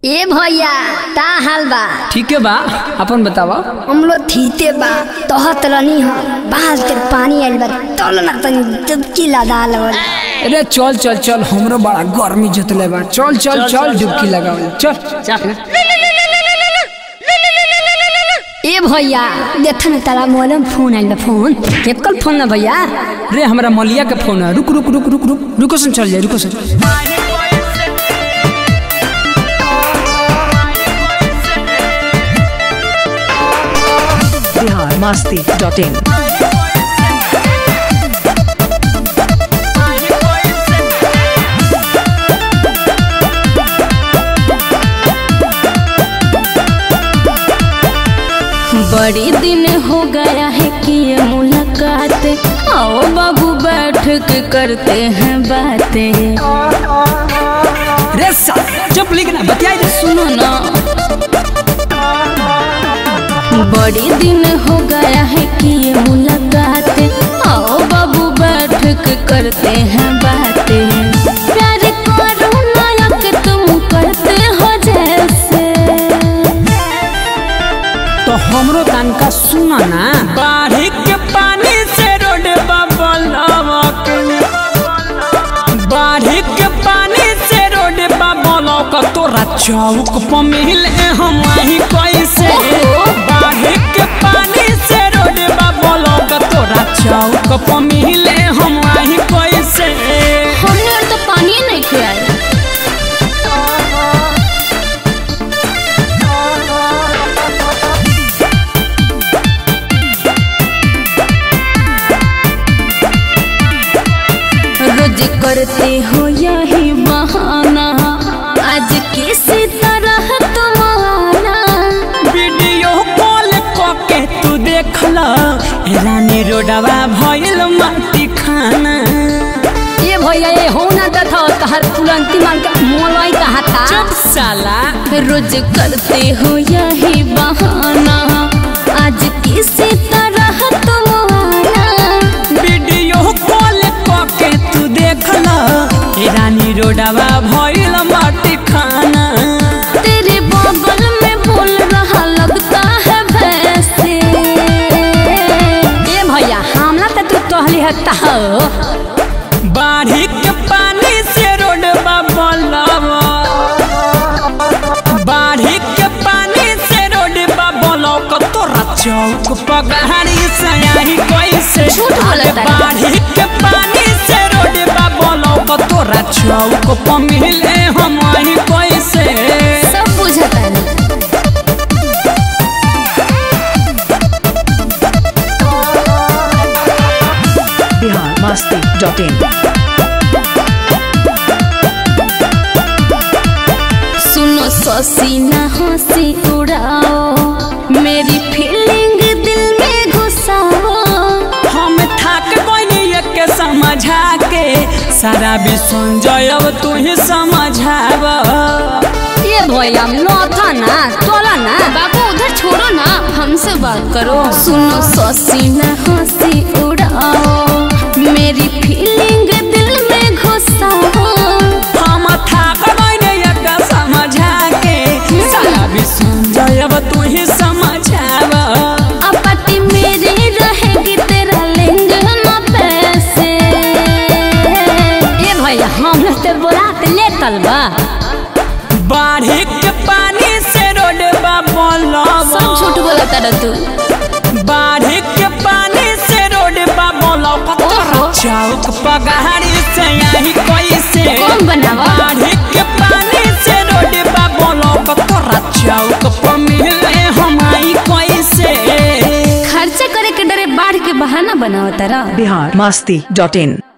ए भैया ता हाल बा ठीक है बा अपन बतावा हम लोग थीते बा तहत रनी ह बाहर के पानी आइल बा तल ना तनी डुबकी लगा लगल अरे चल चल चल हमरो बड़ा गर्मी जतले बा चल चल चल डुबकी लगावल चल ए भैया देख न तारा मोबाइल में फोन आइल बा फोन केकल फोन ना भैया रे हमरा मलिया के फोन है रुक रुक रुक रुक रुक रुको सुन चल जाए रुको सुन बिहार मस्ती डॉट इन बड़ी दिन हो गया है कि ये मुलाकात आओ बाबू बैठ के करते हैं बातें रे साहब चुप लिखना बतियाई दे सुनो ना बड़ी दिन हो गया है कि ये मुलाकात आओ बाबू बैठ के करते हैं बातें प्यार करो लायक तुम करते हो जैसे तो हमरो तनका सुना ना बाढ़ी के पानी से रोड बबलवक बाढ़ी के पानी से रोड बबलवक तोरा चौक पर मिले हम वही कैसे बाढ़ी के पानी से रोड बबलवक तोरा चौक पर मिले हम वही कैसे हमने और तो पानी नहीं खिलाया रोज करते हो यही बहाना आज किसी तरह तुम आना वीडियो कॉल के तू देखला रानी रोडवा भइल माटी खाना ए भैया ए हो ना दथा तहर तुरंती मान के मोलवाई कहा था चुप साला रोज करते हो यही बहाना आज किसी तरह तुम आना वीडियो कॉल के तू देखला रानी रोडवा भइल माटी खाना तेरे बगल में बोल रहा लगता है भैंसे ए भैया हमला त तू तोहली हत्ता हो बाढ़ी के पानी से रोडवा बलवा बाढ़ी के पानी से रोडवा बलवा तोरा चौक पगाड़ी से आई कैसे झूठ बोलता है। बाढ़ी के पानी से रोडवा बलवा तोरा चौक पर मिले हम आई कैसे सब बुझता है बिहार मस्ती डॉट इन सुनो ससी ना हंसी उड़ाओ मेरी फीलिंग दिल में घुसाओ हम थक गई के समझा के सारा विश्व जयब तू ही समझाब ए भैया नो था ना तोला ना बाबू उधर छोड़ो ना हमसे बात करो सुनो ससी ना हंसी उड़ाओ मेरी फीलिंग दिल में घुसाओ हम थक गई के समझा के सारा विश्व जयब तू ही समझाब अपटी मेरी रहेगी तेरा लिंग न पैसे ए भैया हमला ते बोला ते ले तलबा बाढ़ी के पानी से रोड सब झूठ बोला तारा तू बाढ़ी के पानी से रोड ओहो। चौक पगाड़ी से आई कैसे कौन बनावा? बाढ़ी के पानी से रोड तोरा चौक पर मिले हम आई कैसे खर्चा करे के डरे बाढ़ के बहाना बनाओ तारा बिहार मस्ती डॉट इन